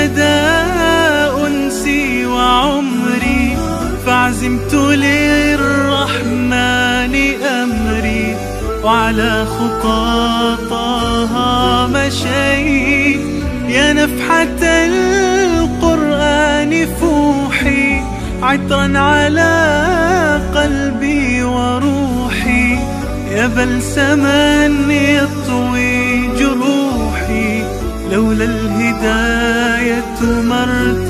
الهدى أنسي وعمري فعزمت للرحمن أمري وعلى خطاطها مشيت يا نفحة القرآن فوحي عطرا على قلبي وروحي يا بلسما يطوي جروحي لولا الهداية ما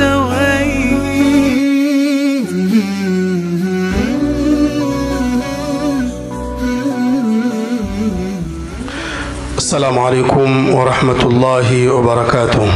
ارتويت السلام عليكم ورحمة الله وبركاته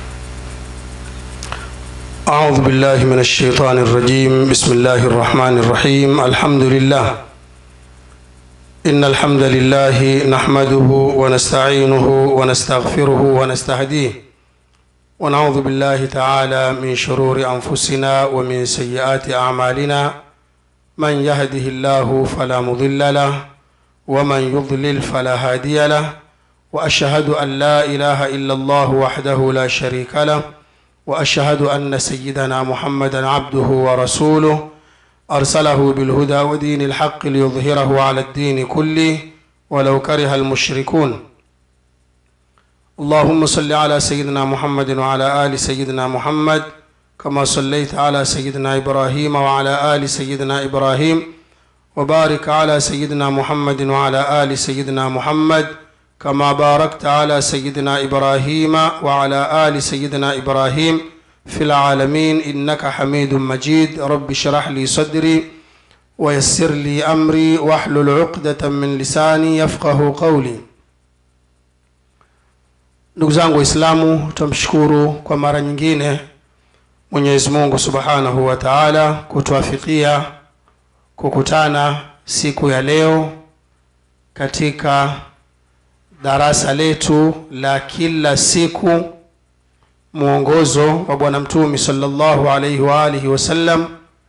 أعوذ بالله من الشيطان الرجيم بسم الله الرحمن الرحيم الحمد لله إن الحمد لله نحمده ونستعينه ونستغفره ونستهديه ونعوذ بالله تعالى من شرور أنفسنا ومن سيئات أعمالنا من يهده الله فلا مضل له ومن يضلل فلا هادي له واشهد ان لا اله الا الله وحده لا شريك له واشهد ان سيدنا محمدا عبده ورسوله ارسله بالهدى ودين الحق ليظهره على الدين كله ولو كره المشركون اللهم صل على سيدنا محمد وعلى ال سيدنا محمد كما صليت على سيدنا ابراهيم وعلى ال سيدنا ابراهيم وبارك على سيدنا محمد وعلى ال سيدنا محمد كما باركت على سيدنا ابراهيم وعلى ال سيدنا ابراهيم في العالمين انك حميد مجيد رب اشرح لي صدري ويسر لي امري واحلل عقده من لساني يفقه قولي ndugu zangu waislamu tumshukuru kwa mara nyingine mwenyezi mungu subhanahu wa taala kutuafikia kukutana siku ya leo katika darasa letu la kila siku mwongozo wa bwana mtumi salllahu alaihi waalihi wasallam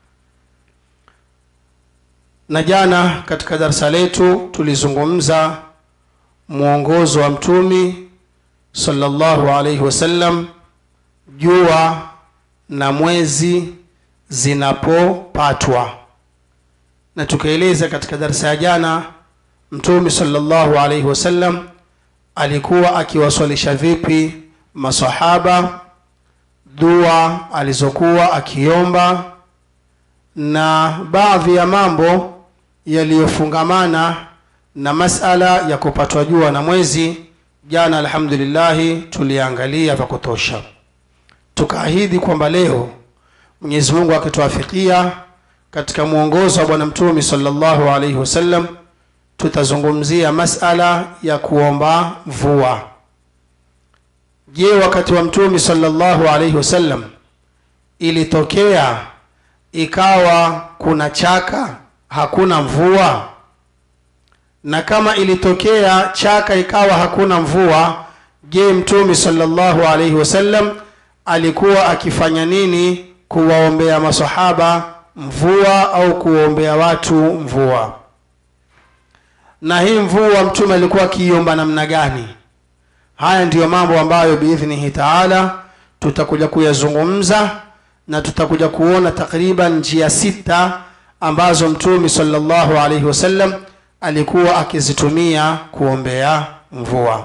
na jana katika darasa letu tulizungumza mwongozo wa mtumi salllahu alaihi wasallam jua na mwezi zinapopatwa na tukaeleza katika darasa ya jana mtume salllahu alaihi wasallam alikuwa akiwaswalisha vipi masahaba dua alizokuwa akiomba na baadhi ya mambo yaliyofungamana na masala ya kupatwa jua na mwezi jana alhamdulillahi tuliangalia vya kutosha tukaahidi kwamba leo mwenyezi mungu akituafikia katika mwongozo wa bwana mtume salllahu alaihi wasallam tutazungumzia masala ya kuomba mvua je wakati wa mtume salllahu alaihi wasallam ilitokea ikawa kuna chaka hakuna mvua na kama ilitokea chaka ikawa hakuna mvua je mtume salllahu alaihi wasallam alikuwa akifanya nini kuwaombea masahaba mvua au kuombea watu mvua na hii mvua mtume alikuwa akiiomba namna gani haya ndiyo mambo ambayo biidhnihi taala tutakuja kuyazungumza na tutakuja kuona takriban njia sita ambazo mtume salllahu alaihi wasallam alikuwa akizitumia kuombea mvua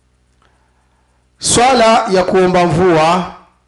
swala ya kuomba mvua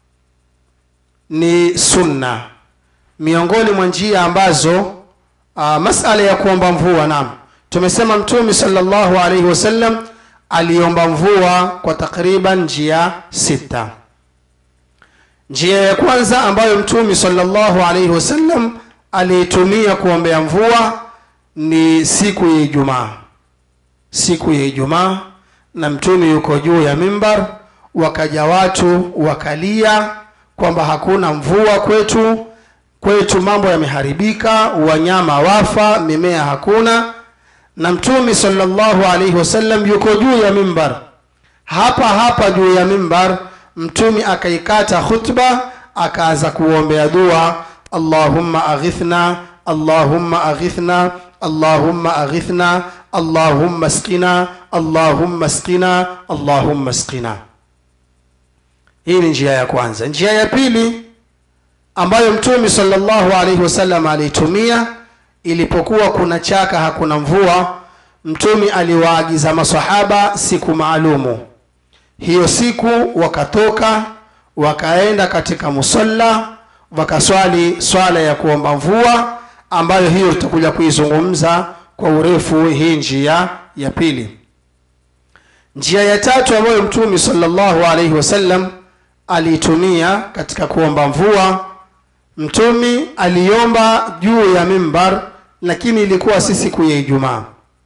ni sunna miongoni mwa njia ambazo uh, masala ya kuomba mvua nam tumesema mtume salllahu alaihi wasallam aliomba mvua kwa takriban njia sita njia ya kwanza ambayo mtume salllahu alaihi wasallam aliitumia kuombea mvua ni siku ya ijumaa siku ya ijumaa na mtume yuko juu ya mimbar wakaja watu wakalia kwamba hakuna mvua kwetu kwetu mambo yameharibika wanyama wafa mimea hakuna na mtume salllahu alaihi wasallam yuko juu ya mimbar hapa hapa juu ya mimbar mtume akaikata khutba akaanza kuombea dua allahumma aghithna allahumma aghithna allahumma aghithna allahumma skina allahumma skina allahumma skina hii ni njia ya kwanza njia ya pili ambayo mtume sallallahu alaihi wasallam aliitumia ilipokuwa kuna chaka hakuna mvua mtume aliwaagiza masahaba siku maalumu hiyo siku wakatoka wakaenda katika musalla wakaswali swala ya kuomba mvua ambayo hiyo tutakuja kuizungumza kwa urefu hii njia ya pili njia ya tatu ambayo mtume sallallahu alaihi wasallam aliitumia katika kuomba mvua mtume aliomba juu ya mimbar lakini ilikuwa si siku ya ijumaa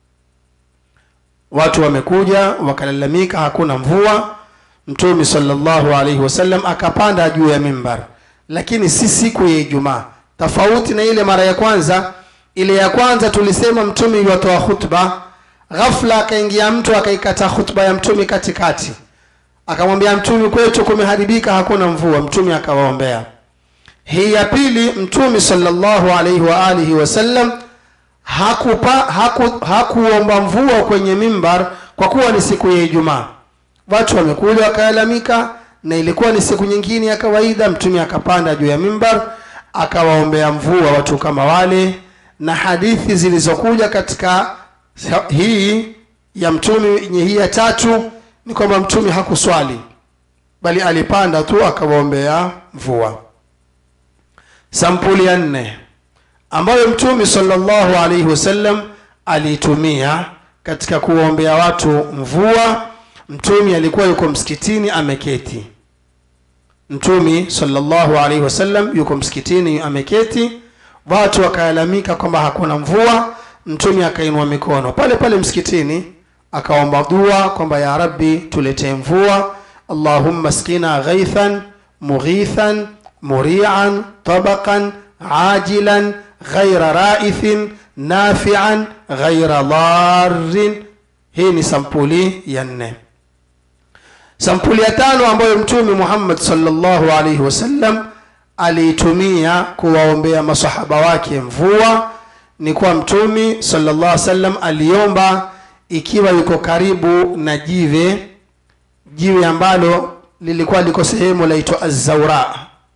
watu wamekuja wakalalamika hakuna mvua mtume sallallahu alaihi wasallam akapanda juu ya mimbar lakini si siku ya ijumaa tofauti na ile mara ya kwanza ile ya kwanza tulisema mtume yuwatoa khutba ghafla akaingia mtu akaikata khutba ya mtume katikati akamwambia mtume kwetu kumeharibika hakuna mvua mtume akawaombea hii ya pili mtume sallallahu alaihi wa alihi wasallam hakupa haku, hakuomba mvua kwenye mimbar kwa kuwa ni siku ya ijumaa watu wamekuja wakalalamika na ilikuwa ni siku nyingine ya kawaida mtume akapanda juu ya mimbar akawaombea mvua watu kama wale na hadithi zilizokuja katika hii ya mtume yenye hii ya tatu ni kwamba mtume hakuswali bali alipanda tu akawaombea mvua sampuli ya nne ambayo mtume sallallahu alaihi wasallam aliitumia katika kuwaombea watu mvua mtume alikuwa yuko msikitini ameketi mtume sallallahu alaihi wasallam yuko msikitini ameketi watu wakalalamika kwamba hakuna mvua mtume akainua mikono pale pale msikitini akaomba dua kwamba ya rabbi tuletee mvua allahumma skina ghaithan mughithan murian tabaqan ajilan ghaira raithin nafian ghaira dharin hii ni sampuli ya nne sampuli ya tano ambayo mtume muhammad salllahu alaihi wasallam aliitumia kuwaombea masahaba wake mvua ni kuwa mtume sallallahu alaihi wasallam aliomba ikiwa yuko karibu na jiwe jiwe ambalo lilikuwa liko sehemu laitwa azaura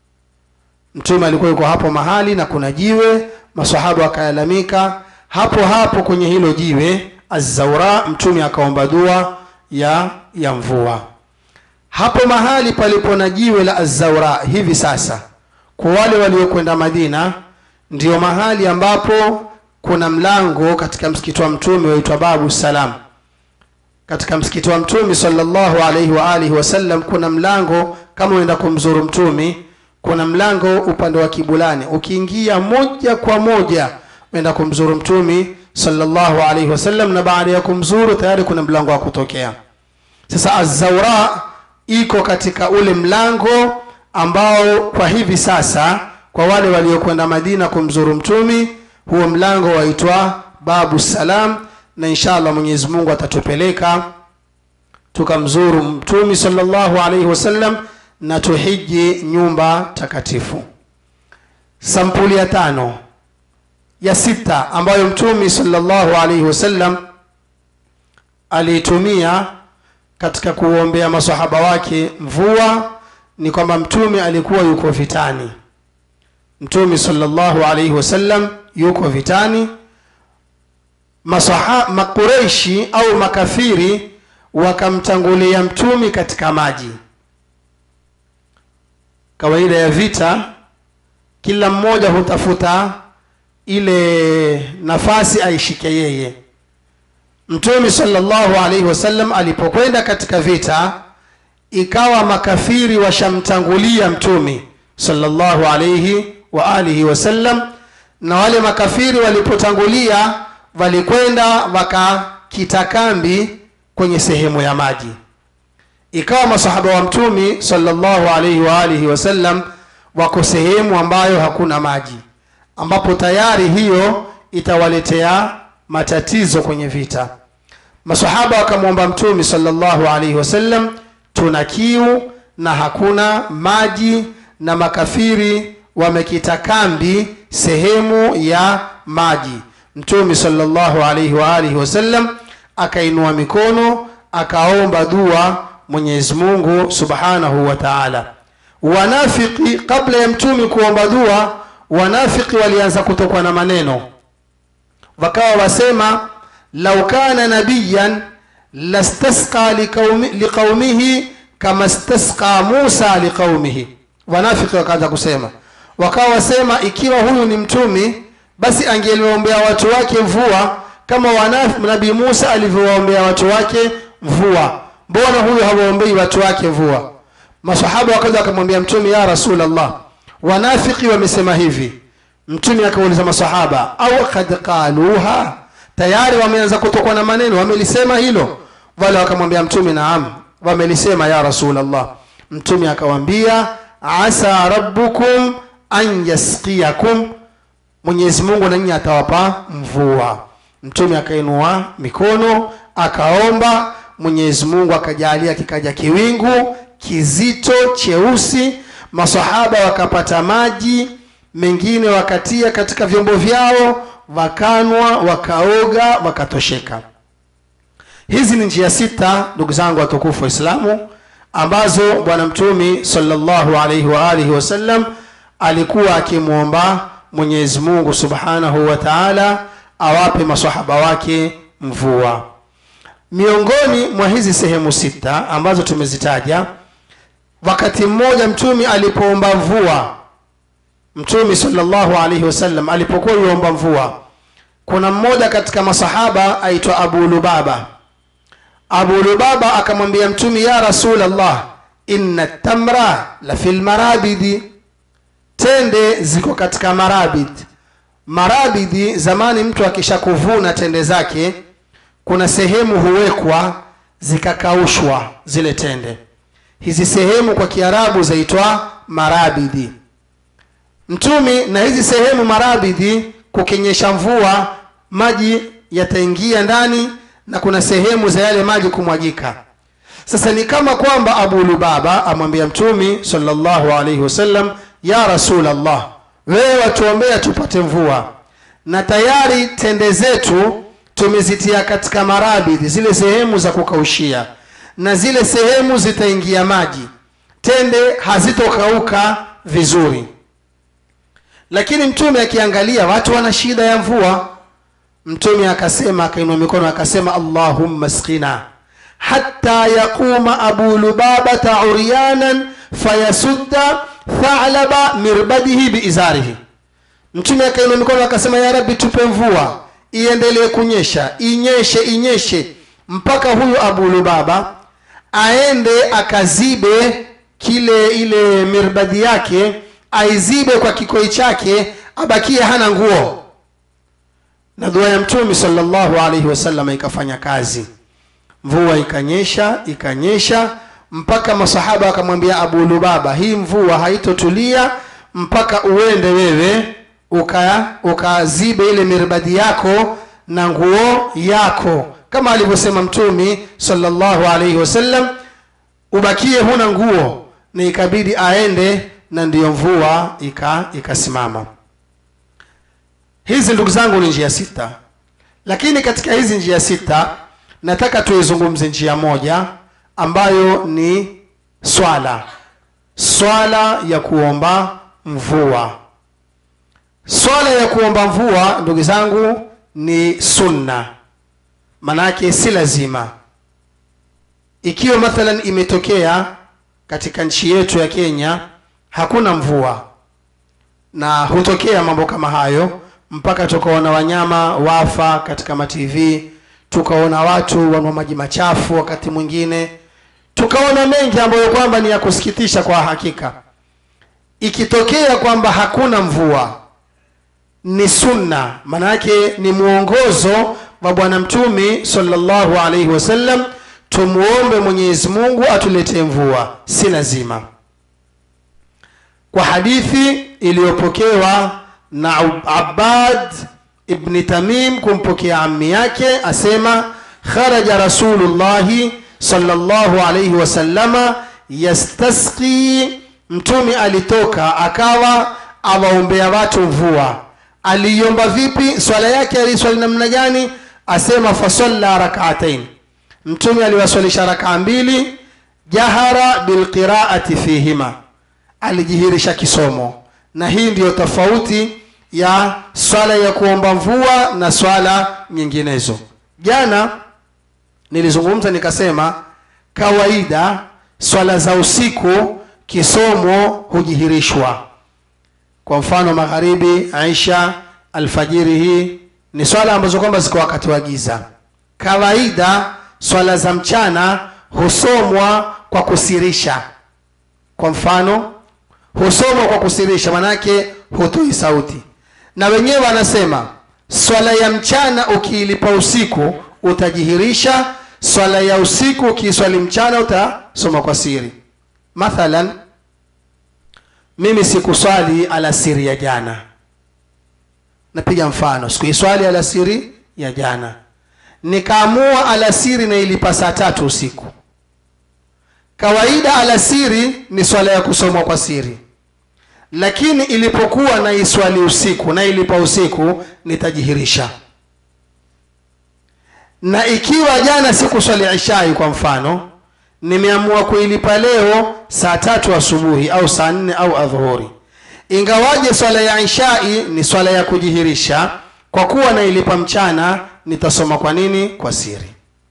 mtume alikuwa yuko hapo mahali na kuna jiwe masahaba wakalalamika hapo hapo kwenye hilo jiwe azaura mtume akaomba dua ya ya mvua hapo mahali palipo na jiwe la azaura hivi sasa kwa wale waliokwenda madina ndio mahali ambapo kuna mlango katika msikiti wa mtume waitwa babu salam katika msikiti wa mtume sallallahu alaihi wa alihi wasallam kuna mlango kama unaenda kumzuru mtume kuna mlango upande wa kibulani ukiingia moja kwa moja unaenda kumzuru mtume sallallahu alaihi wasallam na baada ya kumzuru tayari kuna mlango wa kutokea sasa azaura iko katika ule mlango ambao kwa hivi sasa kwa wale waliokwenda madina kumzuru mtumi huo mlango waitwa babu salam na inshallah mwenyezi mungu atatupeleka tukamzuru mtumi salllahu alaihi wasallam na tuhiji nyumba takatifu sampuli ya tano ya sita ambayo mtumi salllahu alaihi wasallam aliitumia katika kuombea masahaba wake mvua ni kwamba mtume alikuwa yuko vitani mtume salllahu alaihi wasallam yuko vitani Masaha, makureishi au makafiri wakamtangulia mtumi katika maji kawaida ya vita kila mmoja hutafuta ile nafasi aishike yeye mtume salllahu alaihi wasallam alipokwenda katika vita ikawa makafiri washamtangulia mtume salllahu alaihi wa alihi wasallam na wale makafiri walipotangulia walikwenda wakakita kambi kwenye sehemu ya maji ikawa masahaba wa mtumi salllahu alaihi wa alihi wasallam wako sehemu ambayo hakuna maji ambapo tayari hiyo itawaletea matatizo kwenye vita masahaba wakamwomba mtumi salllahu alaihi wasallam tuna kiu na hakuna maji na makafiri wamekita kambi sehemu ya maji mtume salllahu alaihi wa alihi wasallam akainua mikono akaomba dua mwenyezi mungu subhanahu wa taala wanafiki kabla ya mtumi kuomba dua wanafiki walianza kutokwa na maneno wakawa wasema lau kana nabiyan lastasqa liqaumi- liqaumihi kama stasqa musa liqaumihi wanafiki wakaanza kusema wakawa wasema ikiwa huyu ni mtumi basi angeliombea watu wake mvua kama wanaf- nabii musa alivyowaombea watu wake mvua mbona huyu hawaombei watu wake mvua masahaba wakaja wakamwambia mtume ya rasulllah wanafiki wamesema hivi mtume akauliza masahaba au kad qaluha tayari wameanza kutokwa na maneno wamelisema hilo wale wakamwambia mtume naam wamelisema ya rasulllah mtume akawambia asa rabbukum an yasqiyakum mwenyezi mungu nanyi atawapa mvua mtume akainua mikono akaomba mwenyezi mungu akajalia kikaja kiwingu kizito cheusi masahaba wakapata maji mengine wakatia katika vyombo vyao wakanwa wakaoga wakatosheka hizi ni njia sita ndugu zangu watukufu waislamu ambazo bwana mtumi salllahu alaihi waalihi wasallam alikuwa akimwomba mwenyezi mungu subhanahu wa taala awape masahaba wake mvua miongoni mwa hizi sehemu sita ambazo tumezitaja wakati mmoja mtumi alipoomba mvua mtumi salllahu alaihi wasallam alipokuwa yuomba mvua kuna mmoja katika masahaba aitwa abu lubaba abu lubaba akamwambia mtumi ya rasulllah inna tamra la fi lmarabidi tende ziko katika marabid marabidi zamani mtu akisha kuvuna tende zake kuna sehemu huwekwa zikakaushwa zile tende hizi sehemu kwa kiarabu zaitwa marabidi mtumi na hizi sehemu marabidhi kukinyesha mvua maji yataingia ndani na kuna sehemu za yale maji kumwagika sasa ni kama kwamba abu lubaba amwambia mtumi salllahu alaihi wasallam ya rasulllah wewe watuombea tupate mvua na tayari tende zetu tumezitia katika marabidhi zile sehemu za kukaushia na zile sehemu zitaingia maji tende hazitokauka vizuri lakini mtume akiangalia watu wana shida ya mvua mtume akasema akainua mikono akasema allahumma skina hatta yaquma abu lubabata uryanan fayasudda thalaba mirbadihi biizarihi mtume akainua mikono akasema ya rabbi tupe mvua iendelee kunyesha inyeshe inyeshe mpaka huyu abu lubaba aende akazibe kile ile mirbadi yake aizibe kwa kikoi chake abakie hana nguo na dua ya mtume salllahu alaihi wasallam ikafanya kazi mvua ikanyesha ikanyesha mpaka masahaba wakamwambia abu lubaba hii mvua haitotulia mpaka uende wewe uka ukazibe ile mirbadi yako na nguo yako kama alivyosema mtumi salllahu alaihi wasallam ubakie huna nguo na ikabidi aende na ndiyo mvua ika ikasimama hizi ndugu zangu ni njia sita lakini katika hizi njia sita nataka tuizungumze njia moja ambayo ni swala swala ya kuomba mvua swala ya kuomba mvua ndugu zangu ni sunna manake si lazima ikiwa mathalan imetokea katika nchi yetu ya kenya hakuna mvua na hutokea mambo kama hayo mpaka tukaona wanyama wafa katika matv tukaona watu wanwa maji machafu wakati mwingine tukaona mengi ambayo kwamba ni ya kusikitisha kwa hakika ikitokea kwamba hakuna mvua ni sunna maana yake ni mwongozo wa bwana mtumi salllahu alaihi wasallam tumuombe mwenyezi mungu atuletee mvua si lazima kwa hadithi iliyopokewa na abbad ibni tamim kumpokea ammi yake asema kharaja rasulullahi salllahu alaihi wasallama yastasqi mtume alitoka akawa awaombea watu mvua aliiomba vipi swala yake aliiswali namna gani asema fasalla rakaatain mtume aliwaswalisha rakaa mbili jahara bilqiraati fihima alijihirisha kisomo na hii ndiyo tofauti ya swala ya kuomba mvua na swala nyinginezo jana nilizungumza nikasema kawaida swala za usiku kisomo hujihirishwa kwa mfano magharibi aisha alfajiri hii ni swala ambazo kwamba ziko wakati wa giza kawaida swala za mchana husomwa kwa kusirisha kwa mfano husomwa kwa kusirisha manake hutoi sauti na wenyewe wanasema swala ya mchana ukiilipa usiku utajihirisha swala ya usiku ukiiswali mchana utasoma kwa siri mathalan mimi sikuswali alasiri ya jana napiga mfano sikuiswali alasiri ya jana nikaamua alasiri na ilipa saa tatu usiku kawaida alasiri ni swala ya kusomwa kwa siri lakini ilipokuwa na iswali usiku na ilipa usiku nitajihirisha na ikiwa jana sikuswali ishai kwa mfano nimeamua kuilipa leo saa tatu asubuhi au saa nne au adhuhuri ingawaje swala ya ishai ni swala ya kujihirisha kwa kuwa nailipa mchana nitasoma kwa nini kwa siri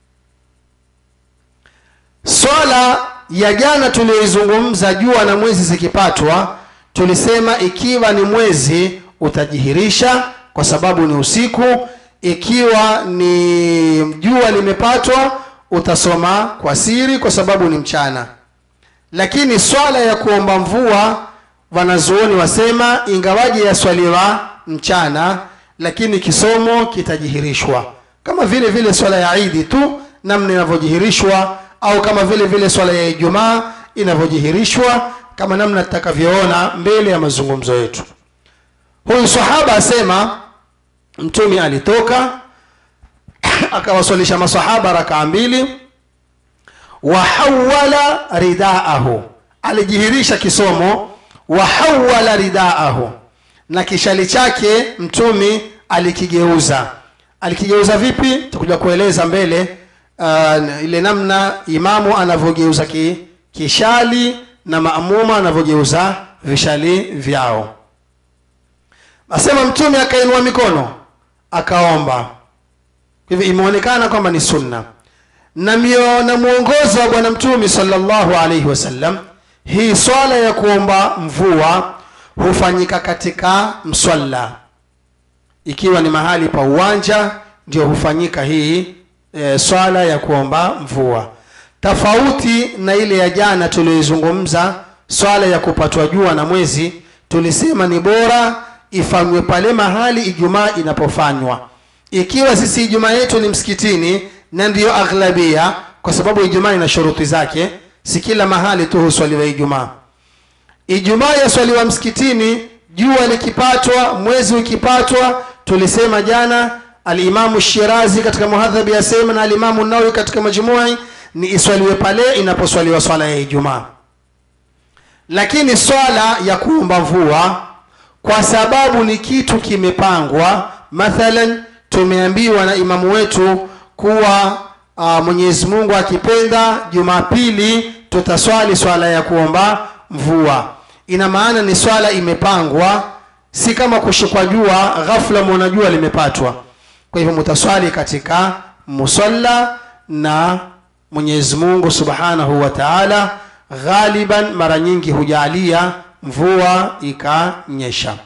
swala ya jana tuliyoizungumza jua na mwezi zikipatwa tulisema ikiwa ni mwezi utajihirisha kwa sababu ni usiku ikiwa ni jua limepatwa utasoma kwa siri kwa sababu ni mchana lakini swala ya kuomba mvua wanazuoni wasema ingawaje yaswaliwa mchana lakini kisomo kitajihirishwa kama vile vile swala ya idi tu namna inavyojihirishwa au kama vile vile swala ya ijumaa inavyojihirishwa kama namna tutakavyoona mbele ya mazungumzo yetu huyu sahaba asema mtume alitoka akawaswalisha masahaba rakaa mbili wahawala ridaahu alijihirisha kisomo wahawala ridaahu na kishali chake mtumi alikigeuza alikigeuza vipi tutakuja kueleza mbele uh, ile namna imamu anavyogeuza ki, kishali na maamuma anavyogeuza vishali vyao asema mtume akainua mikono akaomba hivyo imeonekana kwamba ni sunna na, mio, na mwongozo wa bwana mtume salllahu alaihi wasallam hii swala ya kuomba mvua hufanyika katika mswalla ikiwa ni mahali pa uwanja ndio hufanyika hii e, swala ya kuomba mvua tofauti na ile ya jana tuliyoizungumza swala ya kupatwa jua na mwezi tulisema ni bora ifanywe pale mahali ijumaa inapofanywa ikiwa sisi ijumaa yetu ni msikitini na ndiyo aghlabia kwa sababu ijumaa ina shuruti zake si kila mahali tu huswaliwa ijumaa ijumaa yaswaliwa msikitini jua likipatwa mwezi ukipatwa tulisema jana alimamu shirazi katika muhadhabi asema na alimamu nawi katika majumui ni iswaliwe pale inaposwaliwa swala ya ijumaa lakini swala ya kuomba mvua kwa sababu ni kitu kimepangwa mathalan tumeambiwa na imamu wetu kuwa uh, mwenyezi mungu akipenda jumapili tutaswali swala ya kuomba mvua ina maana ni swala imepangwa si kama kushikwa jua ghafla mwona jua limepatwa kwa hivyo mutaswali katika musalla na mwenyezi mungu subhanahu wa taala ghaliban mara nyingi hujalia mvua ikanyesha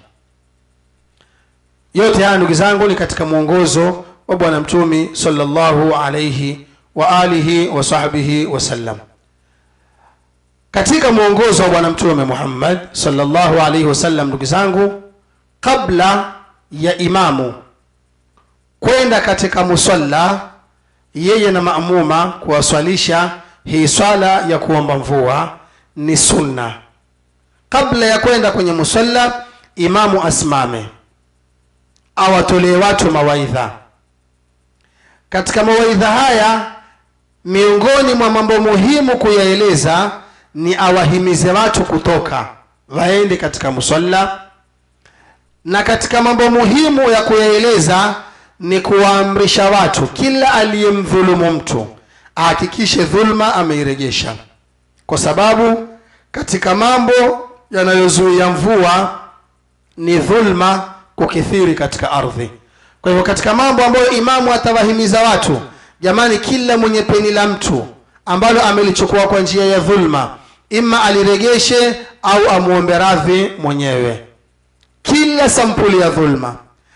yote haya ndugu zangu ni katika mwongozo wa bwana mtumi salllahu alaihi wa alihi wa sahbihi wasallam katika mwongozo wa bwana mtume muhammad salllahu alaihi wasallam ndugu zangu kabla ya imamu kwenda katika musalla yeye na maamuma kuwaswalisha hii swala ya kuomba mvua ni sunna kabla ya kwenda kwenye musalla imamu asimame awatolee watu mawaidha katika mawaidha haya miongoni mwa mambo muhimu kuyaeleza ni awahimize watu kutoka waende katika musalla na katika mambo muhimu ya kuyaeleza ni kuwaamrisha watu kila aliyemdhulumu mtu ahakikishe dhulma ameirejesha kwa sababu katika mambo yanayozuia mvua ni dhulma kukithiri katika ardhi kwa hivyo katika mambo ambayo imamu atawahimiza watu jamani kila mwenye peni la mtu ambalo amelichukua kwa njia ya dhulma ima aliregeshe au amwombe radhi mwenyewe kila sampuli ya dhulma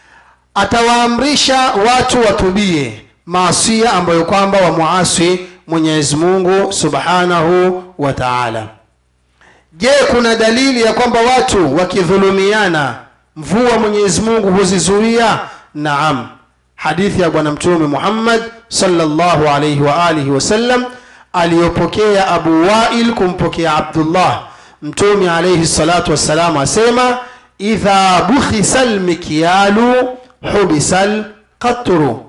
atawaamrisha watu watubie maasia ambayo kwamba wamuasi mwenyezi mungu subhanahu wa taala je kuna dalili ya kwamba watu wakidhulumiana mvua mwenyezi mungu huzizuia naam hadithi ya bwana mtume muhammad salllahu alaihi wa alihi wasallam aliyopokea abu wail kumpokea abdullah mtume alaihi salatu wassalam asema idha bukhisa lmikyalu hubisa lqatru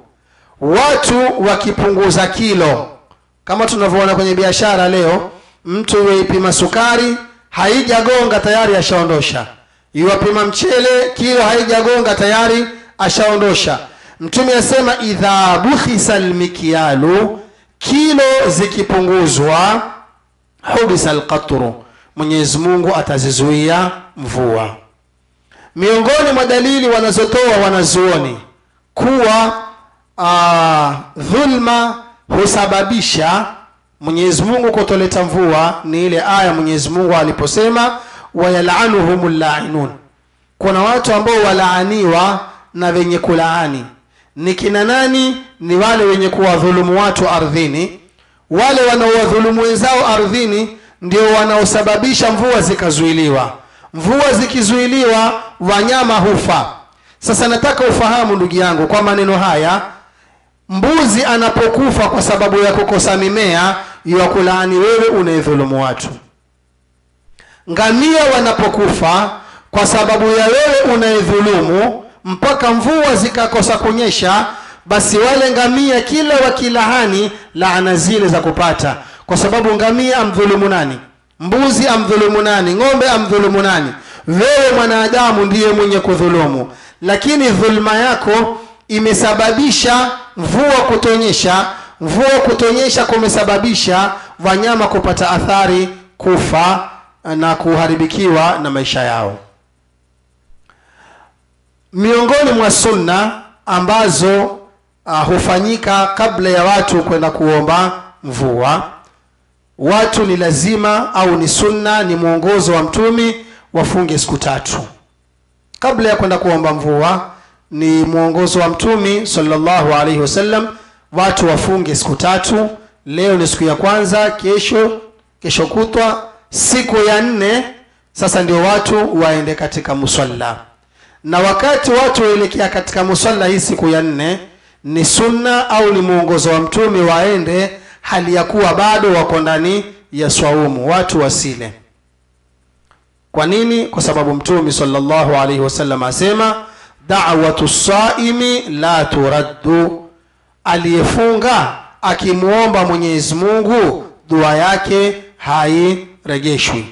watu wakipunguza kilo kama tunavyoona kwenye biashara leo mtu yuwaipima sukari haijagonga tayari ashaondosha yuwapima mchele kilo haijagonga tayari ashaondosha mtume asema idha bukhisa lmikyalu kilo zikipunguzwa hubisa lqatru mwenyezi mungu atazizuia mvua miongoni mwa dalili wanazotoa wanazuoni kuwa uh, dhulma husababisha mwenyezi mungu kutoleta mvua ni ile aya mwenyezi mungu aliposema wayalanuhum llainun kuna watu ambao walaaniwa na wenye kulaani ni kina nani ni wale wenye kuwadhulumu watu ardhini wale wanaowadhulumu wenzao ardhini ndio wanaosababisha mvua zikazuiliwa mvua zikizuiliwa wanyama hufa sasa nataka ufahamu ndugu yangu kwa maneno haya mbuzi anapokufa kwa sababu ya kukosa mimea yuwakulaani wewe unayedhulumu watu ngamia wanapokufa kwa sababu ya wewe unayedhulumu mpaka mvua zikakosa kunyesha basi wale ngamia kila wakilahani laana zile za kupata kwa sababu ngamia amdhulumu nani mbuzi amdhulumu nani ng'ombe amdhulumu nani wewe mwanadamu ndiye mwenye kudhulumu lakini dhulma yako imesababisha mvua kutonyesha mvua kutonyesha kumesababisha wanyama kupata athari kufa na kuharibikiwa na maisha yao miongoni mwa sunna ambazo uh, hufanyika kabla ya watu kwenda kuomba mvua watu ni lazima au ni sunna ni mwongozo wa mtumi wafunge siku tatu kabla ya kwenda kuomba mvua ni mwongozo wa mtumi salllahu alaihi wasallam watu wafunge siku tatu leo ni siku ya kwanza kesho kesho kutwa siku ya nne sasa ndio watu waende katika musalla na wakati watu waelekea katika musalla hii siku ya nne ni sunna au ni mwongozo wa mtume waende hali ya kuwa bado wako ndani ya swaumu watu wasile kwa nini kwa sababu mtume salllahu alaihi wasallam asema dawatu saimi la turaddu aliyefunga akimwomba mwenyezi mungu dua yake hairejeshwi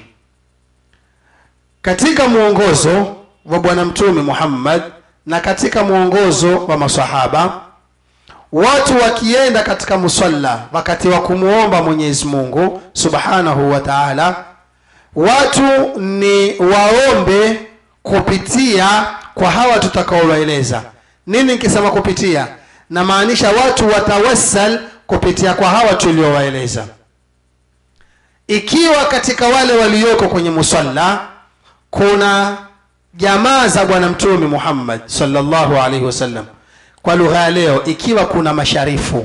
katika mwongozo wa bwana mtume muhammad na katika mwongozo wa masahaba watu wakienda katika musalla wakati wa kumwomba mwenyezi mungu subhanahu wa taala watu ni waombe kupitia kwa hawa tutakaowaeleza nini nikisema kupitia namaanisha watu watawassal kupitia kwa hawa tuliowaeleza ikiwa katika wale walioko kwenye musalla kuna jamaa za bwana mtume muhammad salllahu alaihi wasallam kwa lugha ya leo ikiwa kuna masharifu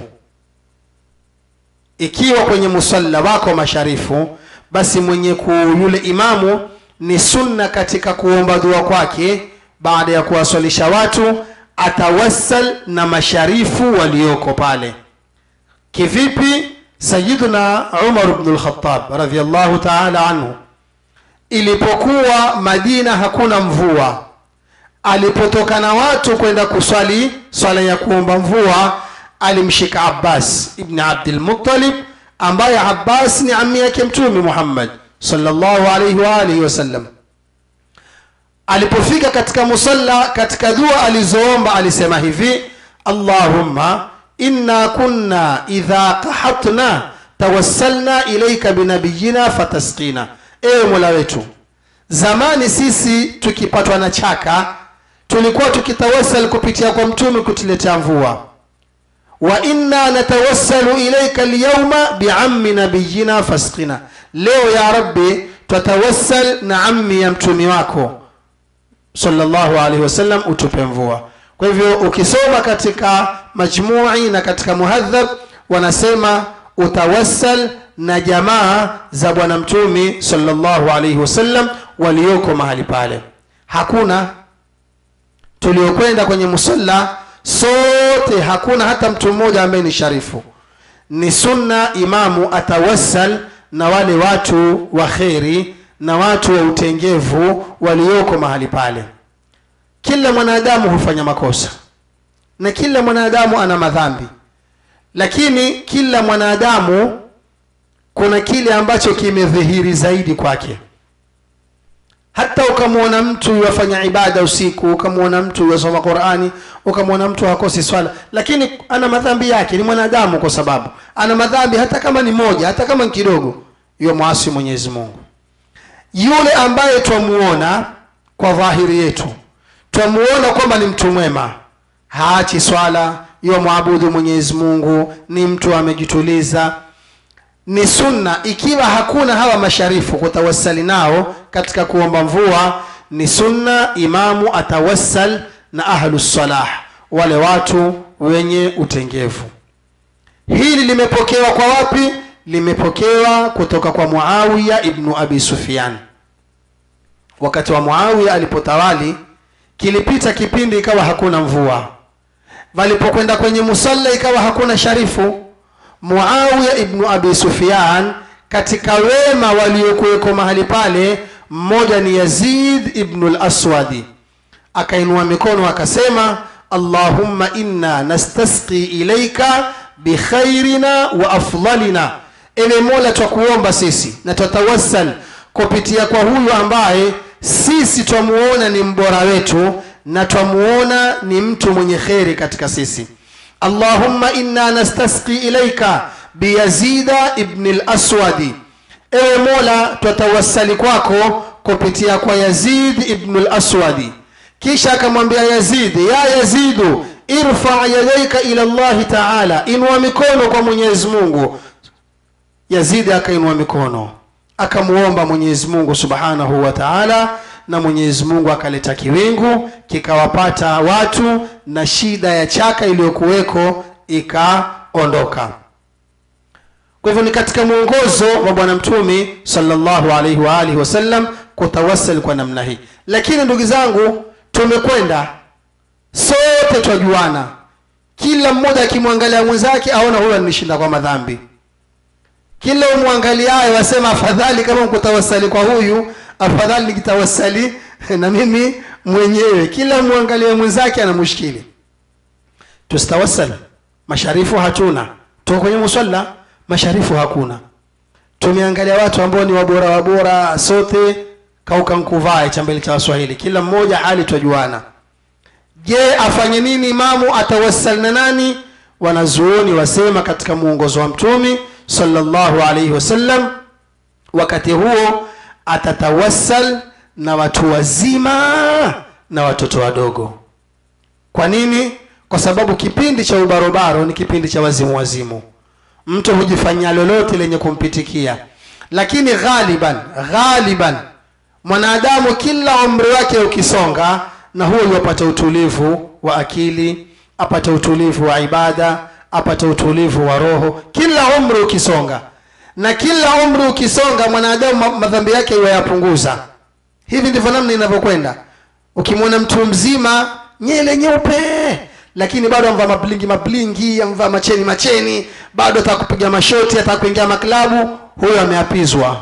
ikiwa kwenye musalla wako masharifu basi mwenye ku yule imamu ni sunna katika kuomba dua kwake baada ya kuwaswalisha watu atawassal na masharifu walioko pale kivipi sayiduna umar bnu lkhatab radiallahu taala anhu ilipokuwa madina hakuna mvua alipotoka na watu kwenda kuswali swala ya kuomba mvua alimshika abbas ibni abdilmuttalib ambaye abbas ni ami yake mtume muhammad salllahu alaihi waalihi wasallam alipofika katika musalla katika dua alizoomba alisema hivi allahumma inna kunna idha qahatna tawassalna ilaika binabiyina fatasqina ewe mola wetu zamani sisi tukipatwa na chaka tulikuwa tukitawasal kupitia kwa mtume kutuletea mvua wa inna natawassalu ilaika lyauma biammi nabiyina fasqina leo ya rabbi twatawassal na ammi ya mtumi wako sallallahu alaihi wasallam utupe mvua kwa hivyo ukisoma katika majmui na katika muhadhab wanasema utawassal na jamaa za bwana mtumi sallallahu alaihi wasallam walioko mahali pale hakuna tuliokwenda kwenye musalla sote hakuna hata mtu mmoja ambaye ni sharifu ni sunna imamu atawassal na wale watu wa kheri na watu wa utengevu walioko mahali pale kila mwanadamu hufanya makosa na kila mwanadamu ana madhambi lakini kila mwanadamu kuna kile ambacho kimedhihiri zaidi kwake hata ukamwona mtu yafanya ibada usiku ukamwona mtu yasoma qurani ukamwona mtu hakosi swala lakini ana madhambi yake ni mwanadamu kwa sababu ana madhambi hata kama ni moja hata kama ni kidogo yo mwasi mwenyezi mungu yule ambaye twamuona kwa dhahiri yetu twamuona kwamba ni mtu mwema haachi swala yo mwabudu mwenyezi mungu ni mtu amejituliza ni sunna ikiwa hakuna hawa masharifu kutawassali nao katika kuomba mvua ni sunna imamu atawassal na ahlu salah wale watu wenye utengevu hili limepokewa kwa wapi limepokewa kutoka kwa muawiya ibnu abi sufyan wakati wa muawiya alipotawali kilipita kipindi ikawa hakuna mvua walipokwenda kwenye musalla ikawa hakuna sharifu muawiya ibnu abi sufyan katika wema waliokuweko mahali pale mmoja ni yazid ibnu laswadi akainua mikono akasema allahumma inna nastasqi ilaika bikhairina wa afdalina ewe mola twakuomba sisi na twatawassal kupitia kwa huyu ambaye sisi twamuona ni mbora wetu na twamuona ni mtu mwenye kheri katika sisi allahumma inna nastasqi ilaika biyazida ibni laswadi ewe mola twatawassali kwako kupitia kwa yazid ibnu laswadi kisha akamwambia yazidi ya yazidu irfa yadaika ila llahi taala inua mikono kwa mwenyezi mungu yazidi akainua mikono akamuomba mwenyezi mungu subhanahu wa taala na mwenyezi mungu akaleta kiwingu kikawapata watu na shida ya chaka iliyokuweko ikaondoka kwa hivyo ni katika mwongozo wa bwana mtumi salllahu alaihi waalihi wasallam kutawassal kwa namna hii lakini ndugu zangu tumekwenda sote twajuana kila mmoja akimwangalia mwenzake aona huyo anishinda kwa madhambi kila umwangaliaye wasema afadhali kama nkutawasali kwa huyu afadhali nikitawasali na mimi mwenyewe kila mwangalie mwenzake ana mushkili tusitawasal masharifu hatuna tuko kwenye musalla masharifu hakuna tumeangalia watu ambao ni wabora wabora sote kauka nkuvae cha mbele cha waswahili kila mmoja hali twajuana je afanye nini imamu atawassal na nani wanazuoni wasema katika muongozo wa mtumi sallallahu alaihi wasallam wakati huo atatawassal na watu wazima na watoto wadogo kwa nini kwa sababu kipindi cha ubarobaro ni kipindi cha wazimu wazimu mtu hujifanyia lolote lenye kumpitikia lakini ghaliban ghaliban mwanadamu kila umri wake ukisonga na huo yuapata utulivu wa akili apate utulivu wa ibada apate utulivu wa roho kila umri ukisonga na kila umri ukisonga mwanadamu madhambi yake yayapunguza hivi ndivyo namna inavyokwenda ukimwona mtu mzima nyele nyeupe lakini bado amvaa mablingi mablingi amvaa macheni macheni bado ataka kupiga mashoti ataka kuingia maklabu huyo ameapizwa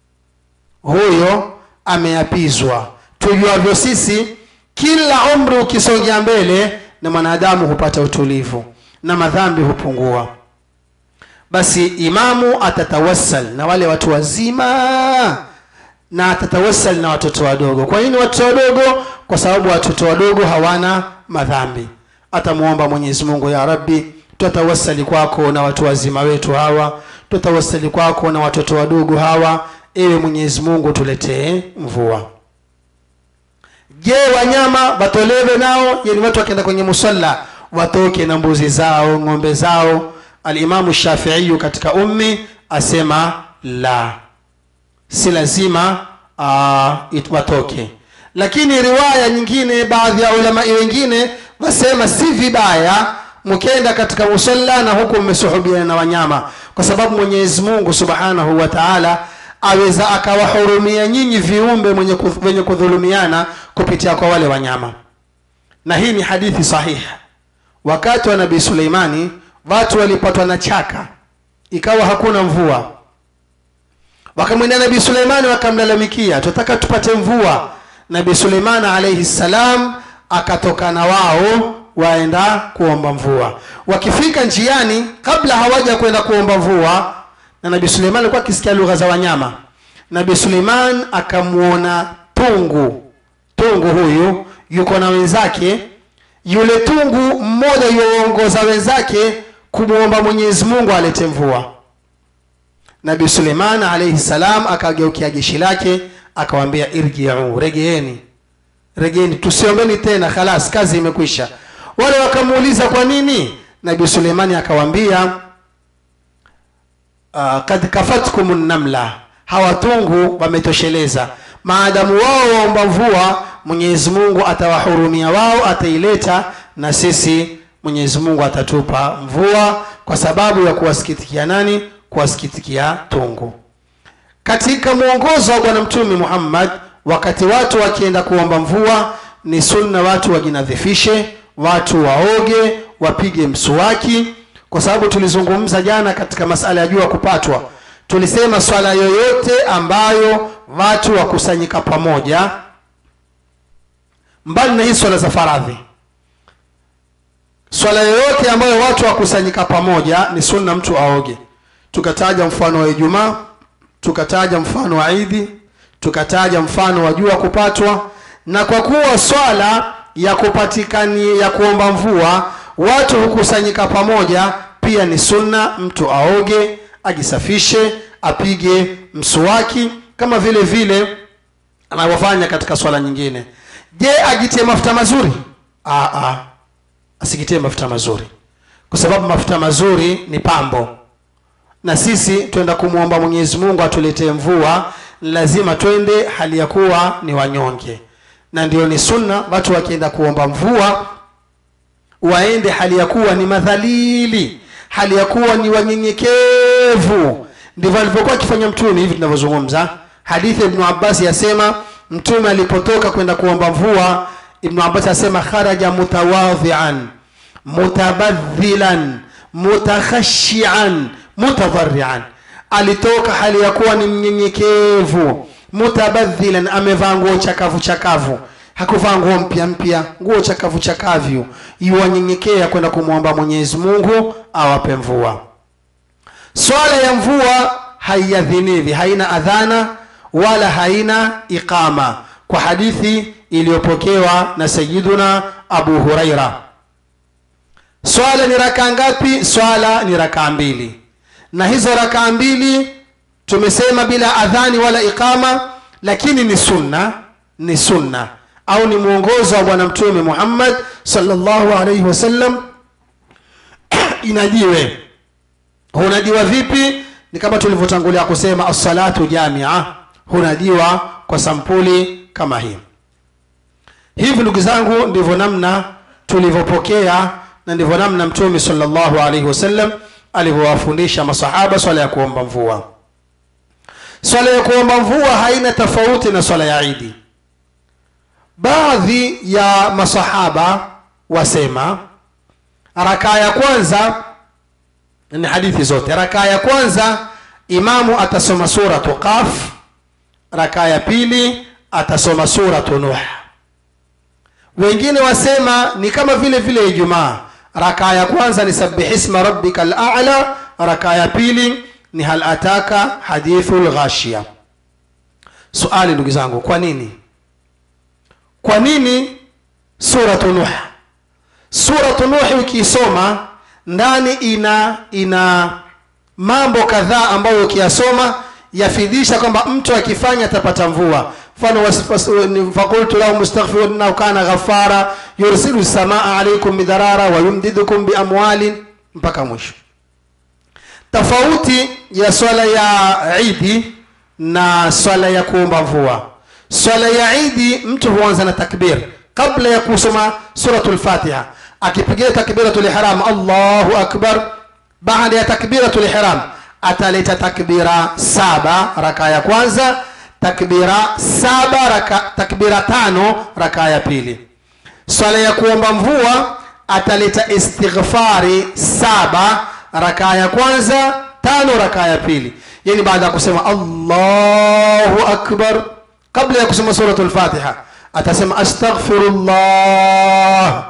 huyo ameapizwa tujuavyo sisi kila umri ukisongea mbele na mwanadamu hupata utulivu na madhambi hupungua basi imamu atatawassal na wale watu wazima na atatawassal na watoto wadogo kwa nini watoto wadogo kwa sababu watoto wadogo hawana madhambi atamwomba mwenyezi mungu ya rabbi twatawassali kwako na watu wazima wetu hawa tutawasili kwako na watoto wadogo hawa ewe mwenyezi mungu tuletee mvua je wanyama watolewe nao yani watu wakienda kwenye musalla watoke na mbuzi zao ng'ombe zao alimamu shafiiyu katika ummi asema la si lazima uh, watoke lakini riwaya nyingine baadhi ya ulamai wengine wasema si vibaya mkenda katika musalla na huku mmesuhubiana na wanyama kwa sababu mwenyezi mungu subhanahu wa taala aweza akawahurumia nyinyi viumbe mwenye kuth- wenye kudhulumiana kupitia kwa wale wanyama na hii ni hadithi sahihi wakati wa nabii suleimani watu walipatwa na chaka ikawa hakuna mvua wakamwendea nabii suleimani wakamlalamikia tunataka tupate mvua nabii suleimani alaihi ssalam akatoka na wao waenda kuomba mvua wakifika njiani kabla hawaja kwenda kuomba mvua na nabii suleiman alikuwa akisikia lugha za wanyama nabii suleiman akamwona tungu tungu huyu yuko na wenzake yule tungu mmoja yuwaongoza wenzake kumwomba mwenyezi mungu alete mvua nabii suleiman alaihi salam akageukia jeshi lake akawambia irjiu regeeni regeeni tusiombeni tena khalas kazi imekwisha wale wakamuuliza kwa nini nabii suleimani akawambia uh, kad kafatkum namla hawatungu wametosheleza maadamu wao waomba mvua mwenyezi mungu atawahurumia wao ataileta na sisi mwenyezi mungu atatupa mvua kwa sababu ya kuwasikitikia nani kuwasikitikia tungu katika mwongozo wa bwana mtume muhammad wakati watu wakienda kuomba mvua ni sunna watu wajinadhifishe watu waoge wapige msuwaki kwa sababu tulizungumza jana katika masala ya jua kupatwa tulisema swala yoyote ambayo watu wakusanyika pamoja mbali na hii swala za faradhi swala yoyote ambayo watu wakusanyika pamoja ni sunna mtu aoge tukataja mfano wa ijumaa tukataja mfano wa idi tukataja mfano wa jua kupatwa na kwa kuwa swala ya kupatikani ya kuomba mvua watu hukusanyika pamoja pia ni sunna mtu aoge ajisafishe apige msuwaki kama vile vile anavyofanya katika swala nyingine je ajitie mafuta mazuri Aa, aa, asijitie mafuta mazuri kwa sababu mafuta mazuri ni pambo na sisi twenda kumwomba mwenyezi mungu atuletee mvua lazima twende hali ya kuwa ni wanyonge na ndio ni sunna watu wakienda kuomba mvua waende hali ya kuwa ni madhalili hali ya kuwa ni wanyenyekevu ndivyo alivyokuwa akifanya mtume hivi tunavyozungumza hadithi ya ibnu abbasi yasema mtume alipotoka kwenda kuomba mvua ibnu abbasi asema kharaja mutawadhian mutabadhilan mutakhashian mutadharian alitoka hali ya kuwa ni mnyenyekevu mutabadhilan amevaa nguo chakavu chakavu hakuvaa nguo mpya mpya nguo chakavu chakavyu iwanyenyekea kwenda kumwomba mwenyezi mungu awape mvua swala ya mvua haiadhiniwi haina adhana wala haina iqama kwa hadithi iliyopokewa na sayiduna abu huraira swala ni rakaa ngapi swala ni rakaa mbili na hizo rakaa mbili tumesema bila adhani wala iqama lakini ni sunna ni sunna au ni mwongozo wa bwana mtume muhammad salllahu alaihi wasallam inadiwe hunadiwa vipi ni kama tulivyotangulia kusema assalatu jamia hunadiwa kwa sampuli kama hii hivi ndugu zangu ndivyo namna tulivyopokea na ndivyo namna mtume salllahu alaihi wasallam alivyowafundisha masahaba swala ya kuomba mvua swala ya kuomba mvua haina tofauti na swala ya idi baadhi ya masahaba wasema rakaa ya kwanza ni hadithi zote rakaa ya kwanza imamu atasoma suratu qaf rakaa ya pili atasoma suratu nuh wengine wasema ni kama vile vile ijumaa rakaa ya kwanza ni sabihisma rabbika lala rakaa ya pili ni hal ataka hadithu lghashia suali ndugu zangu kwa nini kwa nini suratu nuh suratu nuhi ukiisoma ndani ina ina mambo kadhaa ambayo ukiyasoma yafidhisha kwamba mtu akifanya atapata mvua mfano was- was- ni- fakultu lahu mustaghfiru innahu kana ghafara yursilu samaa alaikum midharara wa yumdidukum biamwalin mpaka mwisho tofauti ya swala ya idi na swala ya kuomba mvua swala ya idi mtu huanza na takbir kabla ya kusoma suratul fatiha akipigia takbiratul ihram allahu akbar baada ya takbiratul ihram ataleta takbira saba raka ya kwanza takbira saba raka, takbira tano raka ya pili swala ya kuomba mvua ataleta istighfari saba rakaa ya kwanza tano rakaa ya pili yani baada ya kusema allahu akbar kabla ya kusema suratul fatiha atasema astaghfirullah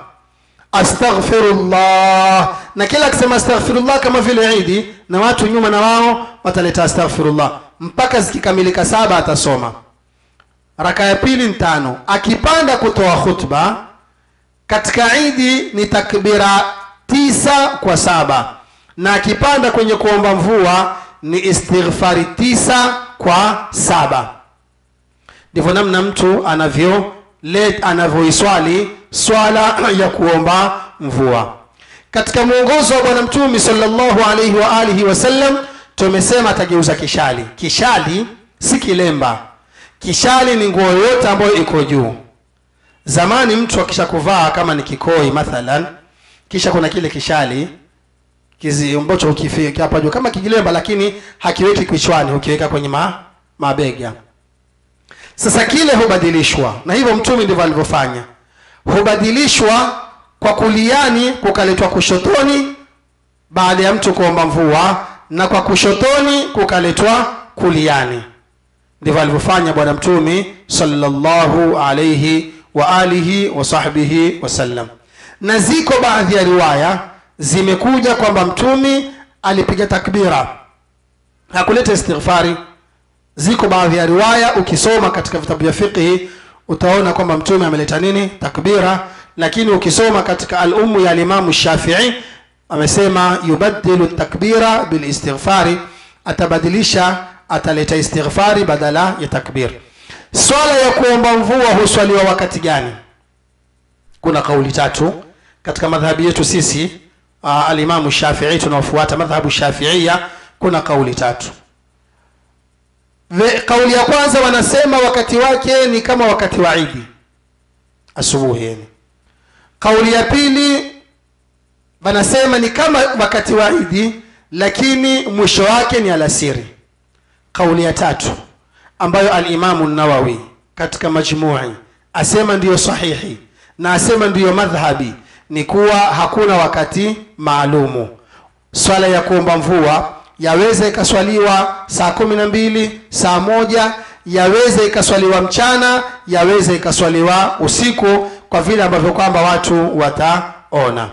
astaghfirullah na kila akisema astaghfirullah kama vile idi na watu nyuma na wao wataleta astaghfirullah mpaka zikikamilika saba atasoma raka ya pili ni tano akipanda kutoa khutba katika idi ni takbira tisa kwa saba na akipanda kwenye kuomba mvua ni istighfari tisa kwa saba ndivyo namna mtu anavyo let anavyoiswali swala ya kuomba mvua katika mwongozo wa bwana mtume sallallahu alaihi wa alihi wasallam tumesema atageuza kishali kishali si kilemba kishali ni nguo yote ambayo iko juu zamani mtu akisha kuvaa kama ni kikoi mathalan kisha kuna kile kishali kizi ambacho ukifika hapa juu kama kijilemba lakini hakiweki kichwani ukiweka kwenye ma, mabega sasa kile hubadilishwa na hivyo mtume ndivyo alivyofanya hubadilishwa kwa kuliani kukaletwa kushotoni baada ya mtu kuomba mvua na kwa kushotoni kukaletwa kuliani ndivyo alivyofanya bwana mtume sallallahu alayhi wa alihi wa sahbihi wasallam na ziko baadhi ya riwaya zimekuja kwamba mtume alipiga takbira hakuleta istighfari ziko baadhi ya riwaya ukisoma katika vitabu vya fiqhi utaona kwamba mtume ameleta nini takbira lakini ukisoma katika al-ummu ya alimamu shafii amesema yubaddilu takbira bilistighfari atabadilisha ataleta istighfari badala ya takbir swala ya kuomba mvua huswaliwa wakati gani kuna kauli tatu katika madhhabi yetu sisi uh, alimamu shafii tunaofuata madhhabu shafiia kuna kauli tatu Ve, kauli ya kwanza wanasema wakati wake ni kama wakati wa idi asubuhi yani kauli ya pili wanasema ni kama wakati wa idi lakini mwisho wake ni alasiri kauli ya tatu ambayo alimamu nawawi katika majmui asema ndiyo sahihi na asema ndiyo madhhabi ni kuwa hakuna wakati maalumu swala ya kuomba mvua yaweza ikaswaliwa saa kumi na mbili saa moja yaweza ikaswaliwa mchana yaweza ikaswaliwa usiku kwa vile ambavyo kwamba watu wataona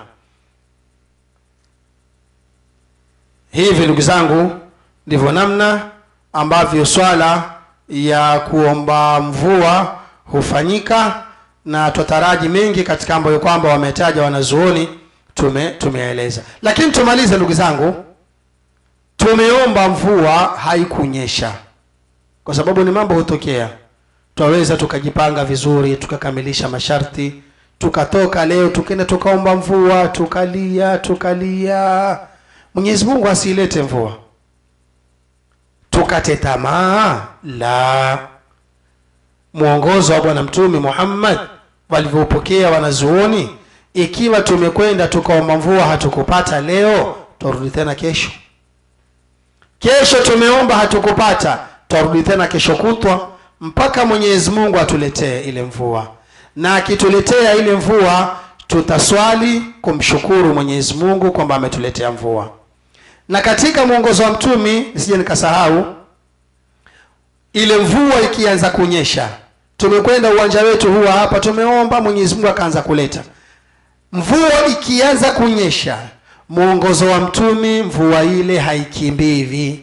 hivi ndugu zangu ndivyo namna ambavyo swala ya kuomba mvua hufanyika na twataraji mengi katika ambayo kwamba wametaja wanazuoni tume tumeeleza lakini tumalize ndugu zangu tumeomba mvua haikunyesha kwa sababu ni mambo hutokea twaweza tukajipanga vizuri tukakamilisha masharti tukatoka leo tukenda tukaomba mvua tukalia tukalia mwenyezi mungu asiilete mvua tukate tamaa la mwongozo wa bwana mtume muhammad walivyopokea wanazuoni ikiwa tumekwenda tukaomba mvua hatukupata leo twarudi tena kesho kesho tumeomba hatukupata twarudi tena kesho kutwa mpaka mwenyezi mungu atuletee ile mvua na akituletea ile mvua tutaswali kumshukuru mwenyezi mungu kwamba ametuletea mvua na katika mwongozo wa mtumi nisije nikasahau ile mvua ikianza kunyesha tumekwenda uwanja wetu huwa hapa tumeomba mwenyezi mungu akaanza kuleta mvua ikianza kunyesha mwongozo wa mtumi mvua ile haikimbivi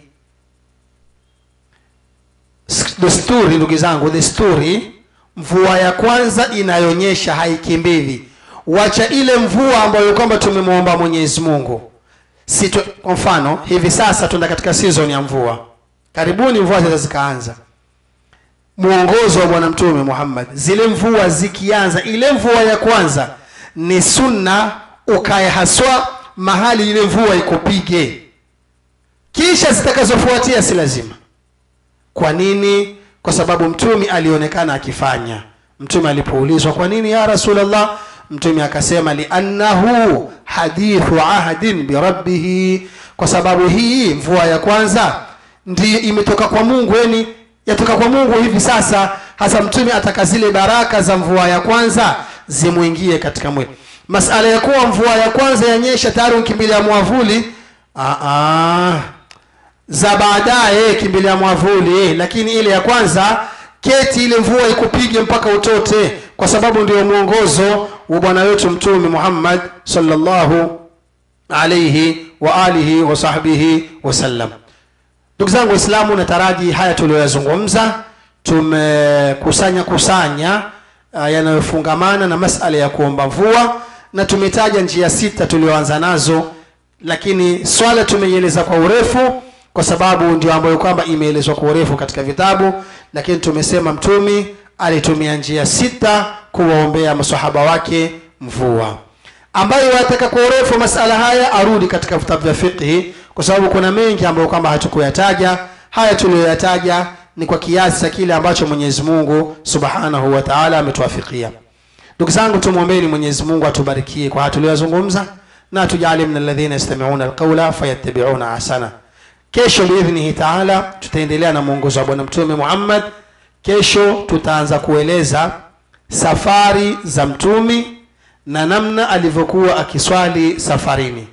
desturi ndugu zangu desturi mvua ya kwanza inayonyesha haikimbivi wacha ile mvua ambayo kwamba tumemwomba mwenyezi mungu si tu, kwa mfano hivi sasa tunda katika season ya mvua karibuni mvua zinaweza zikaanza mwongozo wa bwana mtume muhammad zile mvua zikianza ile mvua ya kwanza ni sunna ukae haswa mahali ile mvua ikupige kisha zitakazofuatia si lazima kwa nini kwa sababu mtume alionekana akifanya mtume alipoulizwa kwa nini ya rasulllah mtume akasema liannahu hadithu ahdin birabbihi kwa sababu hii mvua ya kwanza ndiyo imetoka kwa mungu yani yatoka kwa mungu hivi sasa hasa mtume ataka zile baraka za mvua ya kwanza zimwingie katika mwili masala ya kuwa mvua ya kwanza yanyesha tayari ukimbilia mwavuli Aa, za baadaye kimbilia mwavuli lakini ile ya kwanza keti ile mvua ikupige mpaka utote kwa sababu ndio mwongozo wa bwana wetu mtume muhammad salllahu alaihi wa alihi wa sahbihi wasallam ndugu zangu waislamu nataraji haya tuliyoyazungumza tumekusanya kusanya uh, yanayofungamana na masala ya kuomba mvua na tumetaja njia sita tulioanza nazo lakini swala tumeieleza kwa urefu kwa sababu ndio ambayo kwamba imeelezwa kwa urefu katika vitabu lakini tumesema mtumi alitumia njia sita kuwaombea masahaba wake mvua ambayo wataka kwa urefu masala haya arudi katika vitabu vya fiqhi kwa sababu kuna mengi ambayo kwamba hatukuyataja haya tuliyoyataja ni kwa kiasi cha kile ambacho mwenyezi mungu subhanahu wa taala ametuafikia ndugu zangu tumwombeni mwenyezi mungu atubarikie kwa haya tuliyoyazungumza na tujali min alladhina yastamiuna alqaula fayattabiuna ahsana kesho biidhnihi taala tutaendelea na mwongozo wa bwana mtume muhammad kesho tutaanza kueleza safari za mtumi na namna alivyokuwa akiswali safarini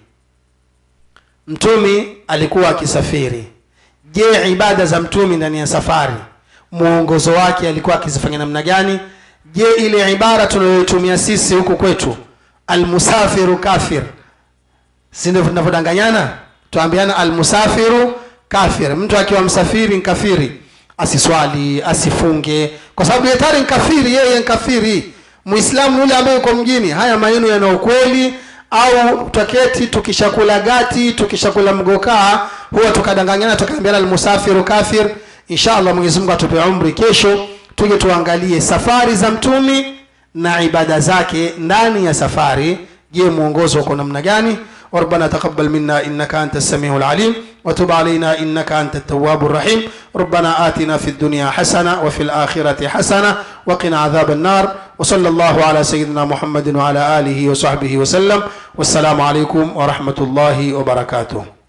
mtumi alikuwa akisafiri je ibada za mtumi ndani ya safari mwongozo wake alikuwa akizifanya namna gani je ile ibara tunayoitumia sisi huku kwetu almusafiru kafir si ndivyo tunavyodanganyana tuambiana almusafiru kafir mtu akiwa msafiri nkafiri asiswali asifunge kwa sababu yetari nkafiri yeye nkafiri muislamu yule ambaye uko mjini haya maneno yana ukweli au twaketi tukishakula gati tukishakula mgokaa huwa tukadanganyana tukaambiana almusafiru kafir insha allah mwenyezi mungu atupe umri kesho tuje tuangalie safari za mtumi na ibada zake ndani ya safari je mwongozo uko namna gani ربنا تقبل منا انك انت السميع العليم وتب علينا انك انت التواب الرحيم ربنا اتنا في الدنيا حسنه وفي الاخره حسنه وقنا عذاب النار وصلى الله على سيدنا محمد وعلى اله وصحبه وسلم والسلام عليكم ورحمه الله وبركاته